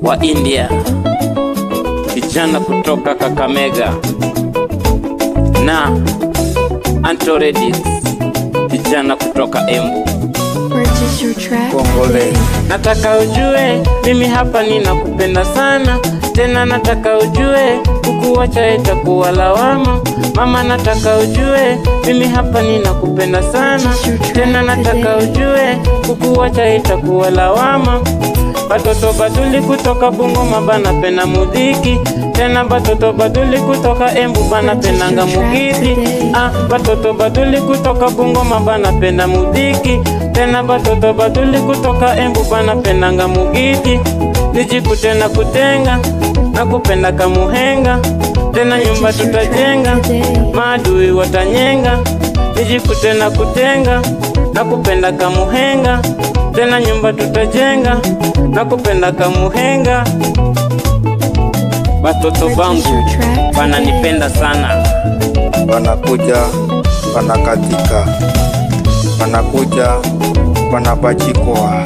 wa India, kijana kutoka Kakamega na Antoredix, kijana kutoka Embu. Purchase your track Kongole. today. Nataka ujue mimi hapa ninakupenda sana, tena nataka ujue kukuacha itakuwa lawama. Mama, nataka ujue mimi hapa ninakupenda sana, tena nataka ujue kukuacha itakuwa lawama. Batoto batuli kutoka Bungoma banapenda muziki, tena batoto batuli kutoka Embu banapendanga mugidi. Ah, batoto batuli kutoka Bungoma banapenda muziki, tena batoto batuli kutoka Embu banapendanga mugidi. Nijikute na kutenga na kupenda kamuhenga, tena nyumba tutajenga, maadui watanyenga. Nijikute na kutenga na kupenda kamuhenga, tena nyumba tutajenga na kupenda kamuhenga. Batoto bangu bananipenda sana. wanakuja wanakatika, wanakuja wanapachikwa.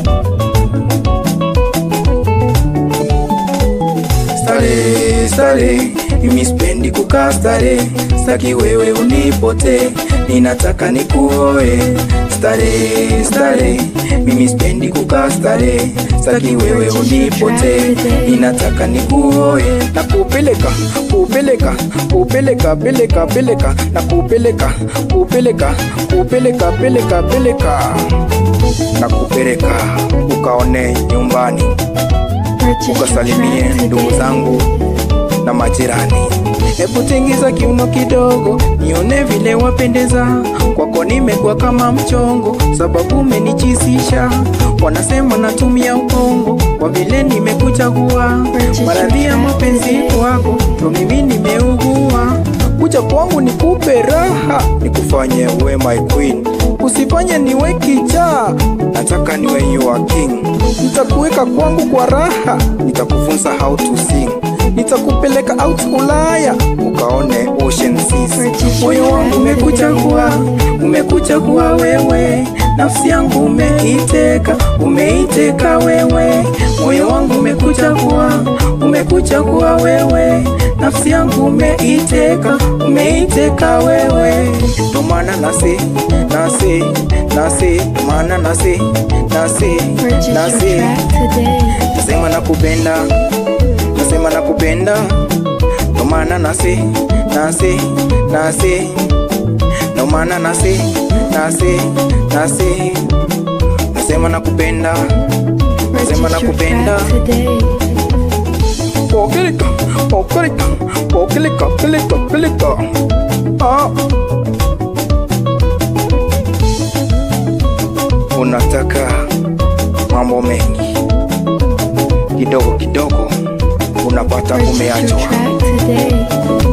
Stare, stare, mimi sipendi kukaa stare, saki wewe unipote, ninataka nikuoe. Stare, stare, mimi sipendi kukaa stare, saki wewe unipote, ninataka nikuoe. Na kupeleka, kupeleka, kupeleka, peleka, peleka, na kupeleka, kupeleka, kupeleka, peleka, peleka, na kupeleka ukaone nyumbani Purchase your ukasalimie track ndugu today. zangu na majirani. Hebu tingiza kiuno kidogo, nione vile wapendeza. Kwako nimekuwa kama mchongo, sababu umenichisisha. Wanasema natumia ukongo, kwa vile nimekuchagua. Maradhi ya mapenzi wako, ndo mimi nimeugua. Kuja kwangu nikupe raha, nikufanye uwe my queen, usifanye niwe kichaa, nataka niwe your king. Nitakuweka kwangu kwa raha, nitakufunza how to sing, nitakupeleka out Ulaya ukaone ocean seas. Moyo wangu umekuchagua, umekuchagua wewe, nafsi yangu umeiteka, umeiteka wewe. Moyo wangu umekuchagua, umekuchagua wewe, nafsi yangu umeiteka, umeiteka wewe. Ndo maana nasi nasi nasi, ndo maana nasi nasi Purchase your nasi track today. nasema nakupenda, nasema nakupenda, ndo maana nasi nasi nasi, ndo maana nasi nasi nasi, nasema nakupenda, nasema Purchase your nakupenda. track today. Pokeleka, pokeleka, pokeleka, peleka, peleka. Ah. Unataka mambo mengi kidogo kidogo, unapata Purchase your umeachwa. track today.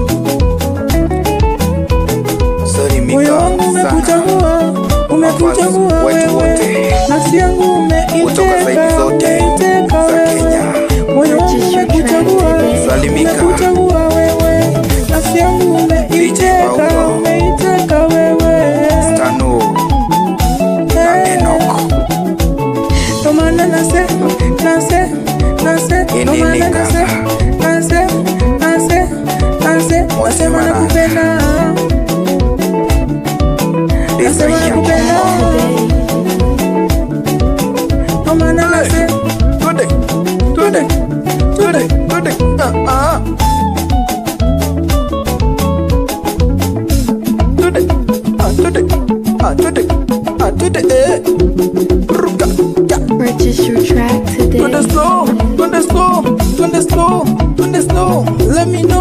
Sorry, Moyo Mika, wangu sana. umekuchagua, umekuchagua Mavazi wetu wewe, wote. nafsi yangu Kutoka zaidi umeiteka, zote umeiteka za wewe. Kenya. Moyo wangu Purchase your track umekuchagua, today. Salimika. umekuchagua wewe, nafsi yangu umeiteka, Paulo. umeiteka wewe. Stano na Enoch. Ndo maana nase, nase, nase, ndo Ini maana ni nase, kaka. nase, nase, nase, nasema Mwana. nakupenda, nasema Desire. nakupenda. Today. Ndo maana nase, Twende, twende, twende, twende. Ah, ah. Twende, ah, twende, ah, twende, ah, twende, eh. Ruka, ya. Purchase your track today. Twende slow, twende slow, twende slow, twende slow. Let me know